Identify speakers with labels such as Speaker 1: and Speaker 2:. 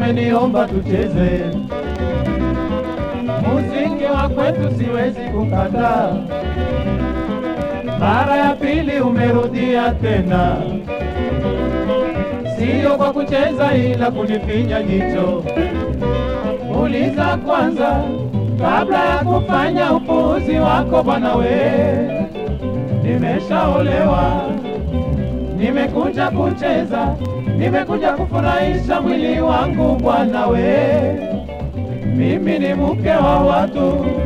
Speaker 1: umeniomba tucheze muziki wa kwetu, siwezi kukataa. Mara ya pili umerudia tena, siyo kwa kucheza, ila kunifinya jicho. Uliza kwanza kabla ya kufanya upuuzi wako bwana we. Nimeshaolewa, nimekuja kucheza, nimekuja kufurahisha mwili wangu bwana we. Mimi ni mke wa watu,